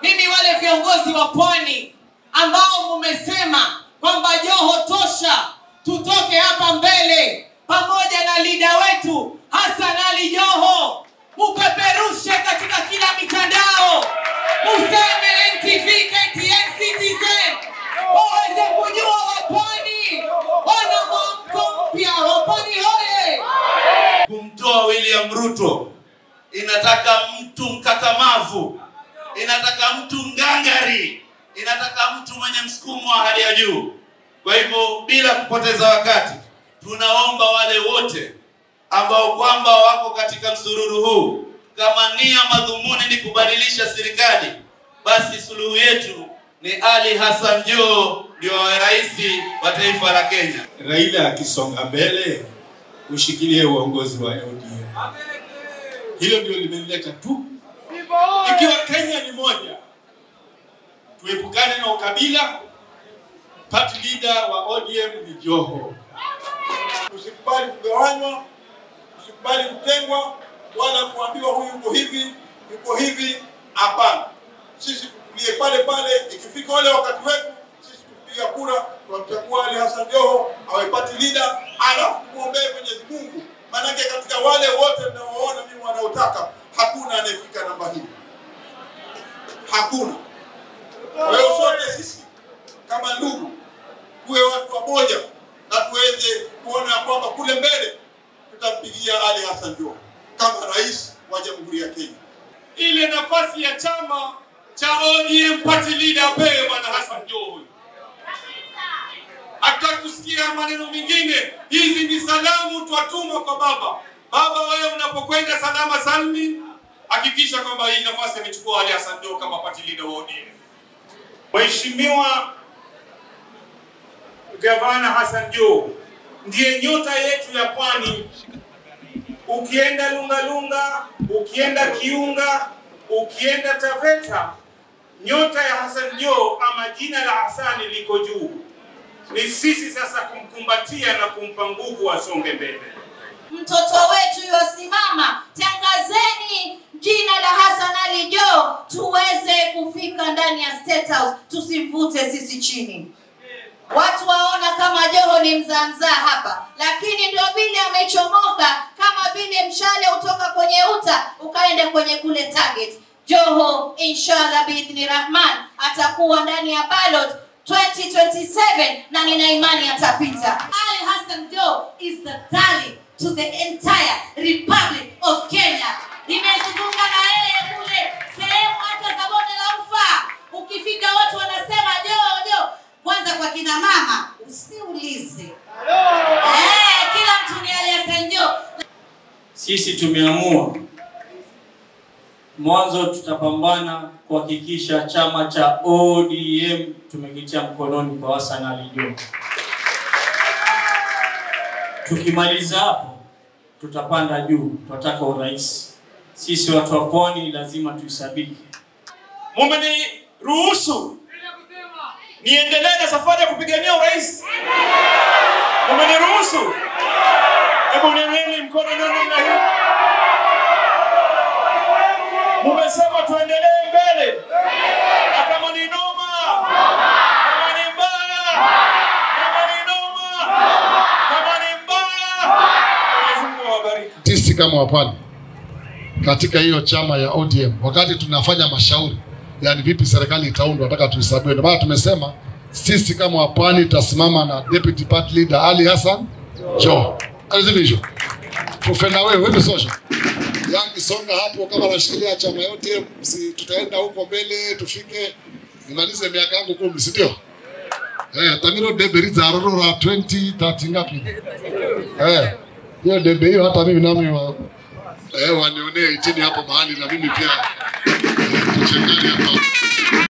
mimi wale viongozi wa pwani ambao mumesema kwamba Joho tosha, tutoke hapa mbele pamoja na lida wetu Hassan Ali Joho, mupeperushe katika kila mitandao, museme NTV, KTN, Citizen waweze kujua wapwani wana mwamko mpya. Wapwani hoye! kumtoa William Ruto inataka mtu mkakamavu, inataka mtu ngangari, inataka mtu mwenye msukumo wa hali ya juu. Kwa hivyo bila kupoteza wakati, tunaomba wale wote ambao kwamba wako katika msururu huu, kama nia madhumuni ni kubadilisha serikali, basi suluhu yetu ni Ali Hassan Joho ndio awe rais wa taifa la Kenya. Raila akisonga mbele ushikilie uongozi wa ODM. Hilo ndio limenileta tu. Ikiwa Kenya ni moja, tuepukane na ukabila. Party leader wa ODM ni Joho. Usikubali kugawanywa, usikubali kutengwa, wala kuambiwa huyu yuko hivi, yuko hivi. Hapana, sisi tutulie pale pale. Ikifika ule wakati wetu, sisi tupiga kura, tunamchagua Ali Hassan Joho awe party leader, alafu tumwombee Mwenyezi Mungu, maanake katika wale wote mnaoona mimi wanaotaka, hakuna anayefika namba hii, hakuna. Kwa hiyo sote sisi kama ndugu tuwe watu wamoja na tuweze kuona ya kwamba kule mbele tutampigia Ali Hassan Joho kama rais wa Jamhuri ya Kenya. Ile nafasi ya chama cha ODM party leader apewe bwana Hassan Joho huyu. Hatutaki kusikia maneno mengine. Hizi ni salamu twatuma kwa baba. Baba, wewe unapokwenda salama salmi, hakikisha kwamba hii nafasi amechukua Ali Hassan Joho kama party leader wa ODM. Mheshimiwa Gavana Hassan Joho ndiye nyota yetu ya pwani. Ukienda Lungalunga, ukienda Kiunga, ukienda Taveta, nyota ya Hassan Joho ama jina la Hasani liko juu. Ni sisi sasa kumkumbatia na kumpa nguvu asonge mbele. mtoto wetu yosimama, tangazeni jina la Hassan Ali Joho tuweze kufika ndani ya State House, tusimvute sisi chini. Watu waona kama Joho ni mzaa mzaa hapa, lakini ndio vile amechomoka, kama vile mshale utoka kwenye uta ukaenda kwenye kule target. Joho inshallah biidhni rahman atakuwa ndani ya ballot 2027 na nina imani atapita. Ali Hassan Joho is the darling to the entire Republic of Kenya. Nimezunguka na yeye kule sehemu hata za bonde la ufa, ukifika watu wanasema Joho Joho. Kwanza kwa kina mama usiulize, eh, kila mtu ni Ali Hassan Joho. Sisi tumeamua mwanzo, tutapambana kuhakikisha chama cha ODM tumekitia mkononi kwa Hassan Ali Joho. Tukimaliza hapo, tutapanda juu, tunataka urais. Sisi watu wa pwani lazima tuisabiki. Mumeniruhusu niendelee na safari ya kupigania urais? Mumeniruhusu? Hebu niamini mkono ndio namna hii. Mumesema tuendelee mbele, na kama ni noma, kama ni mbaya, kama ni noma, kama ni mbaya, Mwenyezi Mungu awabariki. sisi kama wapwani katika hiyo chama ya ODM, wakati tunafanya mashauri, yani vipi serikali itaundwa, nataka tuhesabiwe. Ndio maana tumesema sisi kama wapwani tutasimama na deputy party leader Ali Hassan Joho. Alizivisho tufena wewe wewe social yangi songa hapo, kama nashikilia chama ya ODM, si tutaenda huko mbele, tufike nimalize miaka yangu kumi, si ndio? Eh, Tamiro debe riza arorora 20 30 ngapi? Eh, hiyo debe hiyo hata mimi nami wa, eh, wanionee chini hapo mahali na mimi pia eh, tuchangane hapa